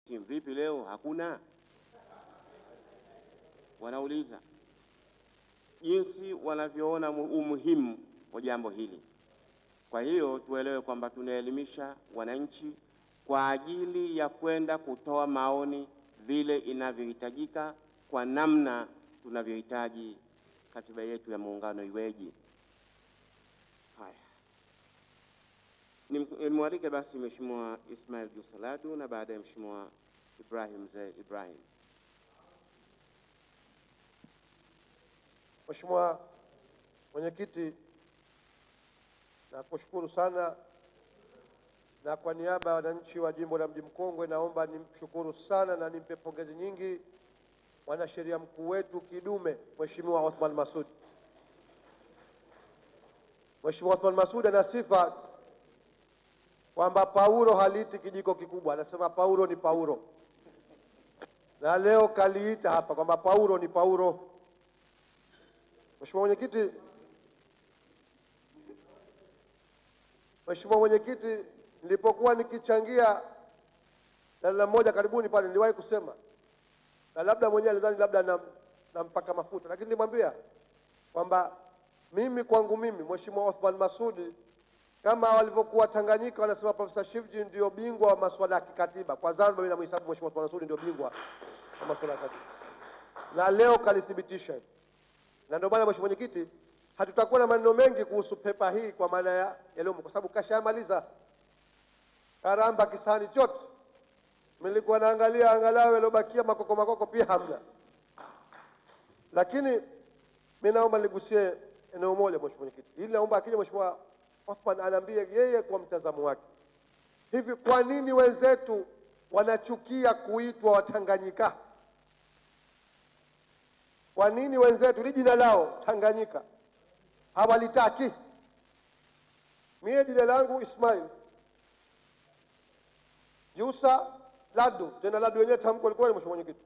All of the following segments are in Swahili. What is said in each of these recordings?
Timu vipi leo? Hakuna. Wanauliza jinsi wanavyoona mu- umuhimu wa jambo hili. Kwa hiyo tuelewe kwamba tunaelimisha wananchi kwa ajili ya kwenda kutoa maoni vile inavyohitajika kwa namna tunavyohitaji katiba yetu ya muungano iweje. Haya, Nim- nimwalike basi Mheshimiwa Ismail Jusaladu na baadaye Mheshimiwa Ibrahim Mzee Ibrahim. Mheshimiwa Mwenyekiti, nakushukuru sana, na kwa niaba ya wananchi wa jimbo la Mji Mkongwe naomba nimshukuru sana na nimpe pongezi nyingi mwanasheria mkuu wetu kidume Mheshimiwa Othman Masud. Mheshimiwa Othman Masud ana sifa kwamba Paulo haliiti kijiko kikubwa, anasema Paulo ni Paulo, na leo kaliita hapa kwamba Paulo ni Paulo. Mheshimiwa Mwenyekiti, Mheshimiwa Mwenyekiti, nilipokuwa nikichangia dalila moja karibuni pale, niliwahi kusema na labda mwenyewe alidhani labda nam- nampaka mafuta, lakini nilimwambia kwamba mimi kwangu mimi Mheshimiwa Othman Masudi kama walivyokuwa Tanganyika wanasema Profesa Shivji ndio bingwa wa masuala ya kikatiba, kwa Zanzibar mimi namhesabu Mheshimiwa Othman Masudi ndio bingwa wa masuala ya katiba, na leo kalithibitisha hilo na ndio maana mheshimiwa mwenyekiti, hatutakuwa na maneno mengi kuhusu pepa hii kwa maana ya yaliyomo, kwa sababu kashamaliza karamba kisahani chote. Nilikuwa naangalia angalau yaliyobakia makoko makoko pia hamna, lakini mi naomba nigusie eneo moja mheshimiwa mwenyekiti, ili naomba akija mheshimiwa Othman anaambie yeye kwa mtazamo wake, hivi kwa nini wenzetu wanachukia kuitwa Watanganyika? Kwa nini wenzetu ili jina lao Tanganyika hawalitaki? Mie jina langu Ismail Yusa Ladu, tena Ladu wenyewe tamko likuwa ni mheshimiwa mwenyekiti.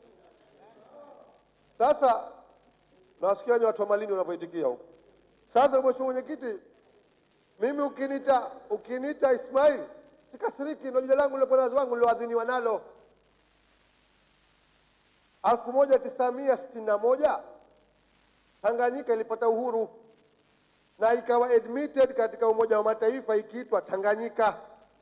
Sasa nawasikia ni watu wa Malindi wanavyoitikia huko. Sasa mheshimiwa mwenyekiti, mimi ukinita ukinita Ismail sikasiriki, ndio jina langu lilokuwa nazo wangu niloadhiniwa nalo elfu moja tisa mia sitini na moja Tanganyika ilipata uhuru na ikawa admitted katika Umoja wa Mataifa ikiitwa Tanganyika.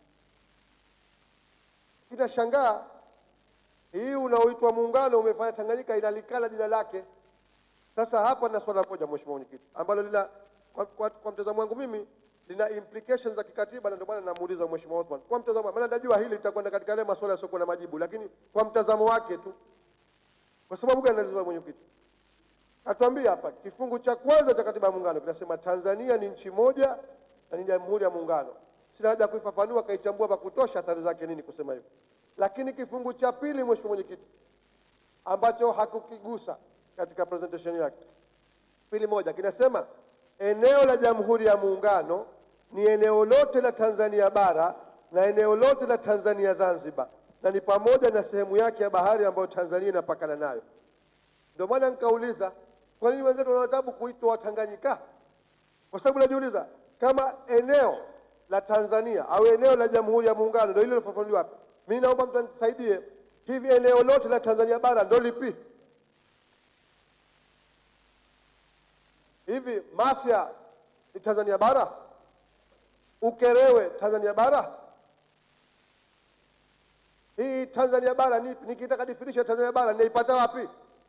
Inashangaa hii unaoitwa muungano umefanya Tanganyika inalikana jina lake. Sasa hapa na swala moja, mheshimiwa mwenyekiti, ambalo lina kwa, kwa, kwa mtazamo wangu mimi lina implications za kikatiba, na ndio maana namuuliza mheshimiwa Othman kwa mtazamo, maana najua hili litakwenda katika yale masuala yasiokuwa na majibu, lakini kwa mtazamo wake tu kwa sababu gani alizua mwenyekiti? Atuambie hapa kifungu cha kwanza cha katiba ya muungano kinasema Tanzania ni nchi moja na ni jamhuri ya muungano. Sina haja ya kuifafanua, kaichambua vya kutosha athari zake nini kusema hivyo. Lakini kifungu cha pili, mheshimiwa mwenyekiti, ambacho hakukigusa katika presentation yake, pili moja kinasema eneo la jamhuri ya muungano ni eneo lote la Tanzania bara na eneo lote la Tanzania Zanzibar na ni pamoja na sehemu yake ya bahari ambayo Tanzania inapakana nayo. Ndio maana nikauliza kwa nini wenzetu wana tabu kuitwa Watanganyika? Kwa sababu najiuliza kama eneo la Tanzania au eneo la Jamhuri ya Muungano ndio hilo lilofafanuliwa hapa. Mimi naomba mtu anisaidie, hivi eneo lote la Tanzania bara ndio lipi? Hivi Mafia ni Tanzania bara? Ukerewe Tanzania bara? Hii Tanzania bara ni nikitaka definition ya Tanzania bara ninaipata wapi?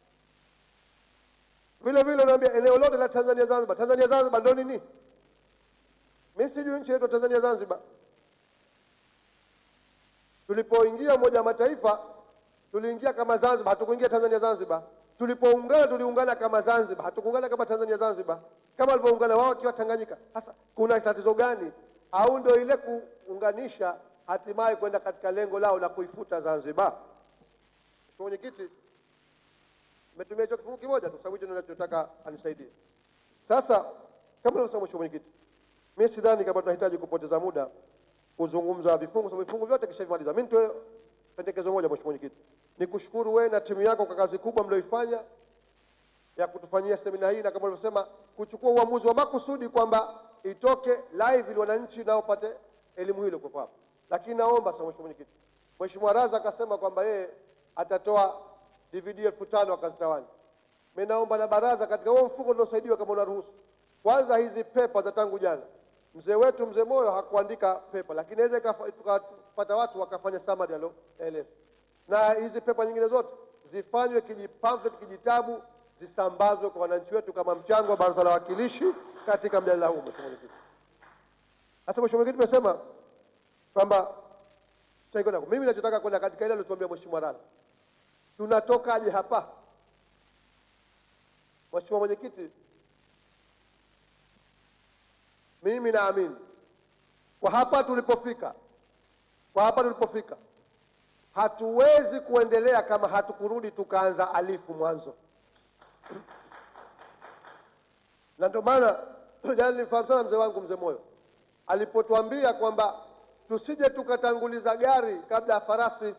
Vile vile unaambia eneo lote la Tanzania Zanzibar. Tanzania Zanzibar ndio nini? Mimi sijui nchi yetu Tanzania Zanzibar. Tulipoingia Umoja wa Mataifa tuliingia kama Zanzibar, hatukuingia Tanzania Zanzibar. Tulipoungana tuliungana kama Zanzibar, hatukuungana kama Tanzania Zanzibar, kama walivyoungana wao wakiwa Tanganyika. Sasa kuna tatizo gani? Au ndio ile kuunganisha hatimaye kwenda katika lengo lao la kuifuta Zanzibar? Mheshimiwa Mwenyekiti, nimetumia hicho kifungu kimoja tu, sababu hicho ndio ninachotaka anisaidie. Sasa kama nilivyosema, Mheshimiwa Mwenyekiti, mimi sidhani kama tunahitaji kupoteza muda kuzungumza vifungu, sababu vifungu vyote kishavimaliza. Mimi nitoe pendekezo moja, Mheshimiwa Mwenyekiti, nikushukuru wewe na timu yako kwa kazi kubwa mlioifanya ya kutufanyia semina hii, na kama ulivyosema, kuchukua uamuzi wa makusudi kwamba itoke live ili wananchi nao pate elimu hilo kwa hapo. Lakini naomba sasa, Mheshimiwa Mwenyekiti, Mheshimiwa Raza akasema kwamba yeye atatoa DVD elfu tano akazitawanya. Mimi naomba na baraza katika huo mfuko uliosaidiwa, kama unaruhusu, kwanza hizi pepa za tangu jana, mzee wetu mzee Moyo hakuandika pepa, lakini inaweza ikafa- tukapata watu wakafanya summary alioeleza, na hizi pepa nyingine zote zifanywe kiji pamphlet, kijitabu, zisambazwe kwa wananchi wetu kama mchango wa baraza la wawakilishi katika mjadala huu. Mheshimiwa Mwenyekiti, sasa Mheshimiwa Mwenyekiti, tumesema kwamba tutakwenda. Mimi ninachotaka kwenda katika ile aliyotuambia Mheshimiwa Raza, tunatokaje hapa? Mheshimiwa Mwenyekiti, mimi naamini kwa hapa tulipofika, kwa hapa tulipofika, hatuwezi kuendelea kama hatukurudi tukaanza alifu mwanzo, na ndio maana jana nilifahamu sana mzee wangu mzee Moyo alipotuambia kwamba tusije tukatanguliza gari kabla ya farasi.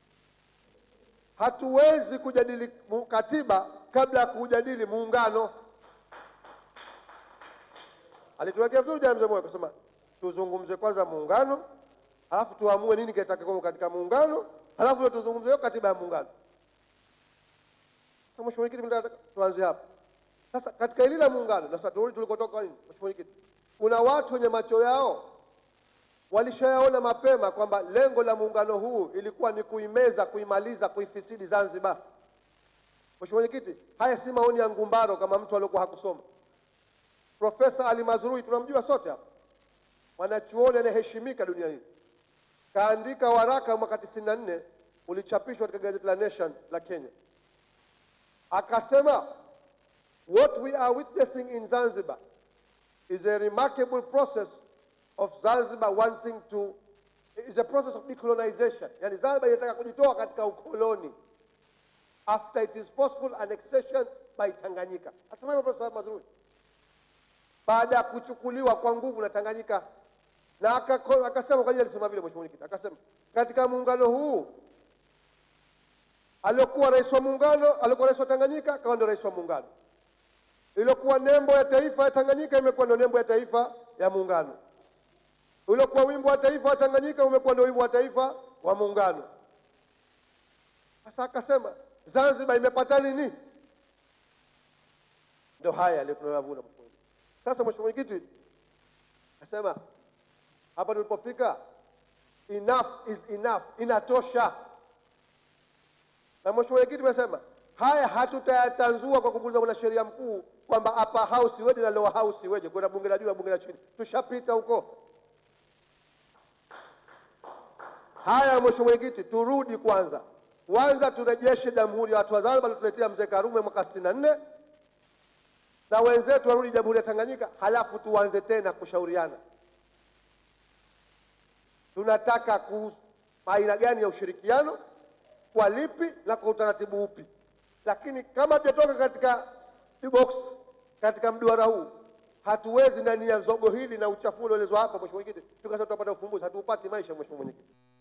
Hatuwezi kujadili mu- katiba kabla ya kujadili muungano. Alituwekea vizuri jana mzee Moyo akasema tuzungumze kwanza muungano, halafu tuamue nini kitakachokuwa katika muungano, halafu ndio tuzungumze hiyo katiba ya muungano. Sasa Mheshimiwa Mwenyekiti, mimi nataka tuanze hapa sasa. Katika hili la muungano, na sasa turudi tulikotoka. Nini Mheshimiwa Mwenyekiti, kuna watu wenye macho yao walishayaona mapema kwamba lengo la muungano huu ilikuwa ni kuimeza, kuimaliza, kuifisidi Zanzibar. Mheshimiwa Mwenyekiti, haya si maoni ya Ngumbaro kama mtu aliyokuwa hakusoma. Profesa Ali Mazrui tunamjua sote hapa, mwanachuoni anayeheshimika dunia hii, kaandika waraka mwaka 94 ulichapishwa katika gazeti la Nation la Kenya, akasema what we are witnessing in Zanzibar is a remarkable process of Zanzibar wanting to is a process of decolonization. Yani Zanzibar inataka kujitoa katika ukoloni after it is forceful annexation by Tanganyika. Asema hivyo Profesa Mazrui baada ya kuchukuliwa kwa nguvu na Tanganyika, na akako- akasema kwa nini alisema vile, Mheshimiwa Mwenyekiti? Akasema katika muungano huu aliokuwa rais wa muungano, aliokuwa rais wa Tanganyika akawa ndio rais wa muungano, iliyokuwa nembo ya taifa ya Tanganyika imekuwa ndio nembo ya taifa ya muungano uliokuwa wimbo wa taifa wa Tanganyika umekuwa ndio wimbo wa taifa wa muungano. Sasa akasema Zanzibar imepata nini? Ndio haya leo tunayoyavuna. Mheshimiwa Mwenyekiti. Sasa Mheshimiwa Mwenyekiti, nasema hapa tulipofika, enough is enough, inatosha. Na Mheshimiwa Mwenyekiti, tumesema haya hatutayatanzua kwa kubuliza mwanasheria mkuu kwamba hapa house iweje na lower house iweje, kwenda bunge la juu na bunge la chini, tushapita huko. Haya, Mheshimiwa Mwenyekiti, turudi kwanza, kwanza turejeshe Jamhuri ya Watu wa Zanzibar alituletea Mzee Karume mwaka sitini na nne na wenzetu warudi Jamhuri ya Tanganyika, halafu tuanze tena kushauriana tunataka ku aina gani ya ushirikiano, kwa lipi na kwa utaratibu upi. Lakini kama hatujatoka katika box katika mduara huu, hatuwezi ndani ya zogo hili na uchafu ulioelezwa hapa, Mheshimiwa Mwenyekiti, tukasema tutapata ufumbuzi. Hatuupati maisha, Mheshimiwa Mwenyekiti.